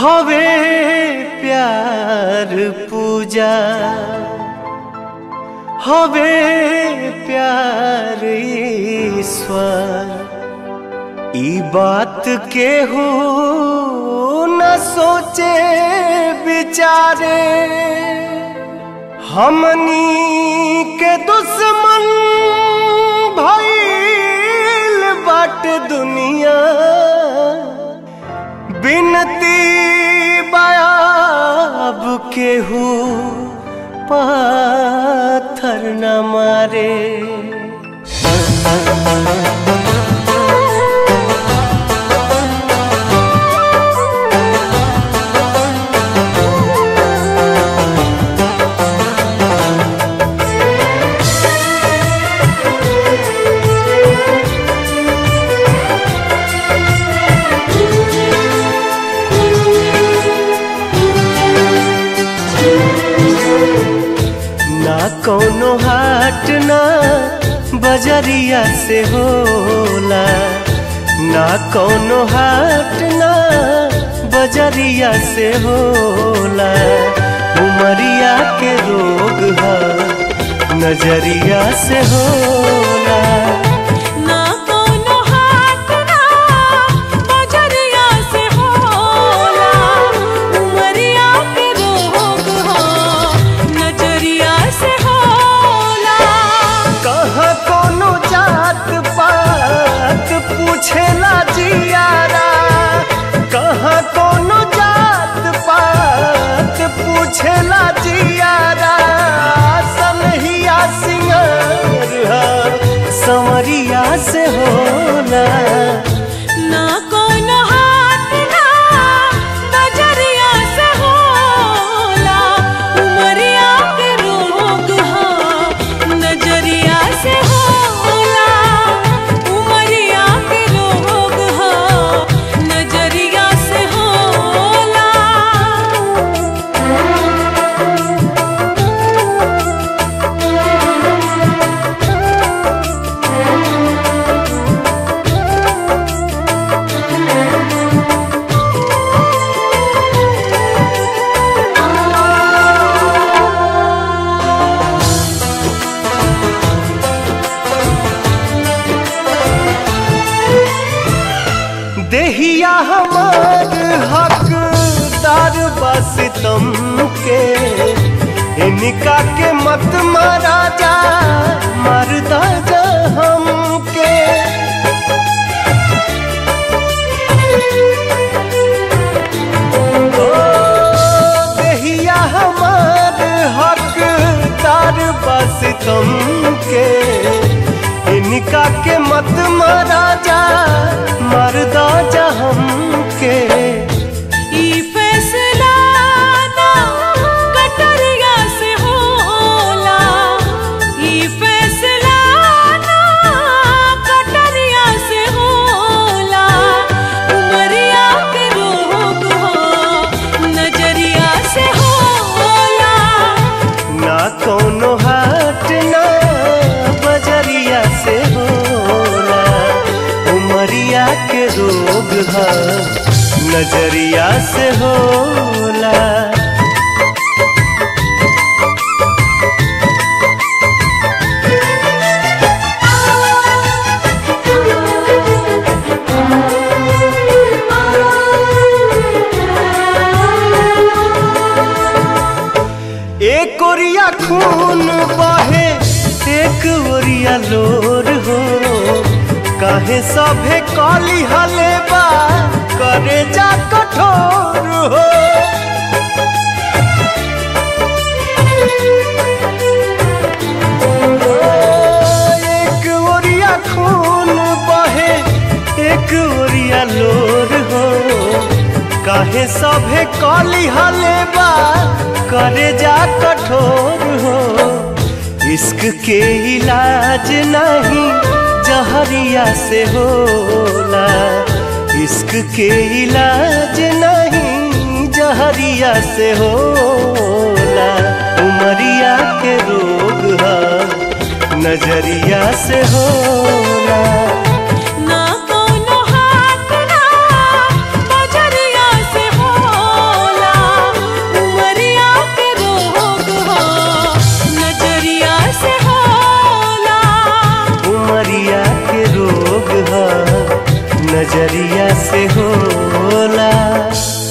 हवे प्यार पूजा हवे प्यार ईश्वर ई बात के हो न सोचे बिचारे हमनी के दुश्मन भइल बाट दुनिया बिनती बयाब केहू पाथर न मारे ना कौनो हाट ना बजरिया से होला ना कौनो हाट ना बजरिया से होला उमरिया के रोग है नजरिया से होला ना कोनो हाथ ना बजरिया से होला उमरिया के रोग हो नजरिया से होला कहाँ कोनो जात पात पूछेला जियारा कहाँ कोनो जात पात पूछेला जियारा सनहिया सिंगार हा, संवरिया से होला ना कोनो हाथ ना बजरिया से होला उमरिया के रोग हो नजरिया से होला उमरिया के रोग हो नजरिया से होला देहिया हमार हकदार बस तुम के इनका के मत मारा जा मरदा जा हमके ओ, देहिया हमार हकदार बस तुम के इनका के मत मारा जा मरदा जा हमके ई फैसला ना कटरिया से होला ई फैसला ना कटरिया से होला उमरिया के रोग हो नजरिया से होला ना कोनो हाट ना बजरिया से होला उमरिया के रोग है नजरिया से होला एक ओरिया खून बहे एक ओरिया लोर हो काहे सभे काली हले बा करे जा कठोर हो एक ओरिया खून बहे एक ओरिया लोर हो काहे सभे काली हले बा करे जा कठोर हो इश्क के इलाज नहीं जहरिया से होला इश्क के इलाज नहीं जहरिया से होला उमरिया के रोग है नजरिया से होला ना कोनो हाथ ना बजरिया से होला कटरिया से होला